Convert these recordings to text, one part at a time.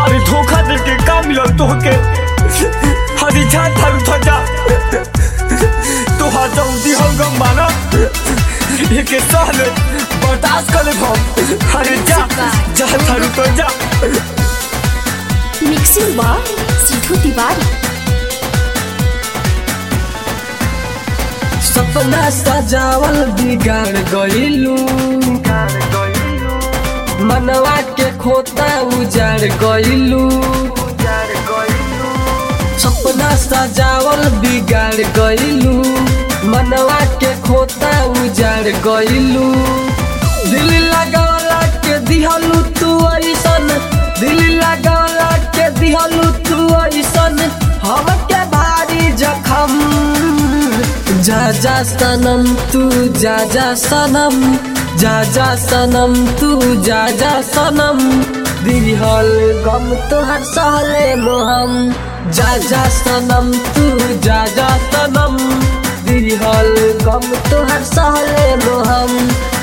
अरे धोखा दे के का मिलल तोहके अरे जा थारू था जा तोहार जल्दी हम गम माना एके साल बर्दाश्त कर ले हम अरे जा जा थारू तो जा मिक्सिंग बा सिद्धू तिवारी सपना सजावल बिगाड़ गइलू मनवा के खोता उजाड़ गइलू सपना सजावल बिगाड़ गइलू मनवा के खोता उजाड़ गइलू दिल लगावला के दिहलू तू ऐसन दिल लगावला के दिहलू तू ऐसन हमके भारी जखम जा जा सनम तू जा जा सनम जा जा सनम तू जा जा सनम दिहल गम तोहर सहले मोहम जा जा सनम तू जा जा सनम दिहल गम तोहर सहले मोहम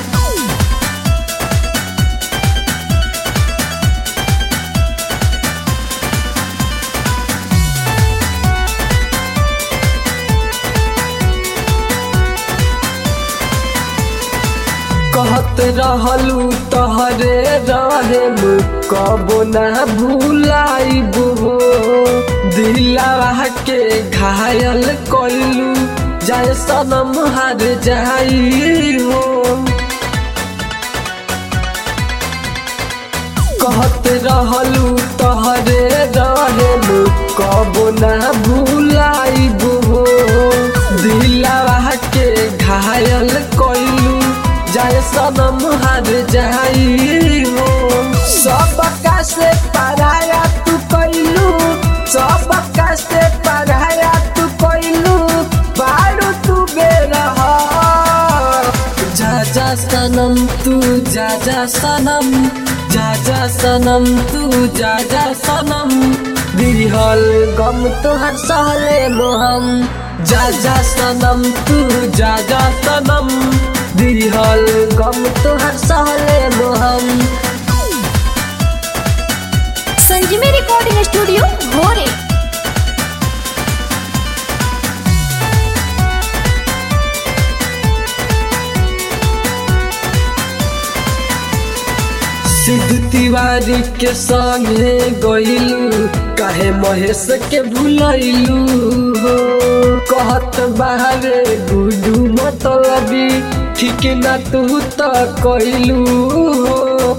कहत रहलू तहरे रहेम कबो ना भूलाइब हो दिलावा के घायल कइलू जाय सनम हार जाई हो कहत रहलू तहरे रहेम कबो ना भूलाइब हो दिलावा के घायल कइलू जाय सनम हार जाई हो सबका से पराया तू कइलू सबका से पराया तू कइलू बारू तू बेरहा जा जा सनम तू जा जा सनम जा जा सनम तू जा जा सनम दिहल गम तोहर सहले मोहम जा जा सनम तू जा जा सनम दिहल गम तोहर सहले मोहम संजीवी रिकॉर्डिंग स्टूडियो भोरे सिद्धू तिवारी के संगे गइलू काहे महेश के भूलैलू हो कहत बाहरे गुडू मतलबी ठीक ना तू त कइलू हो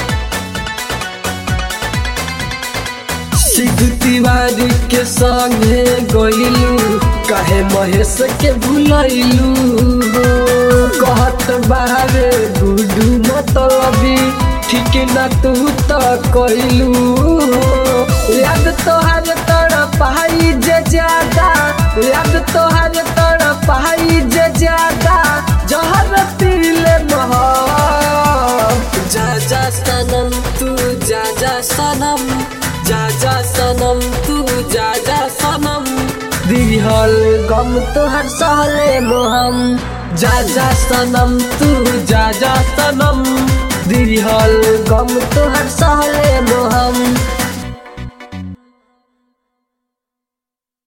सिद्धू तिवारी के संगे गइलू काहे महेश के भूलैलू हो कहत बाहरे गुडू मतलबी ठीक ना तू त कइलू हो याद तोहर तर पाई जे ज्यादा याद तोहर तर पाई जे ज्यादा जहर पीले मह जा जा सनम तू जा जा सनम जा जा सनम तू जा जा सनम दिहल गम तोहर सहले मोहम जा जा सनम तू जा जा सनम दिहल गम तोहर सहले मोहम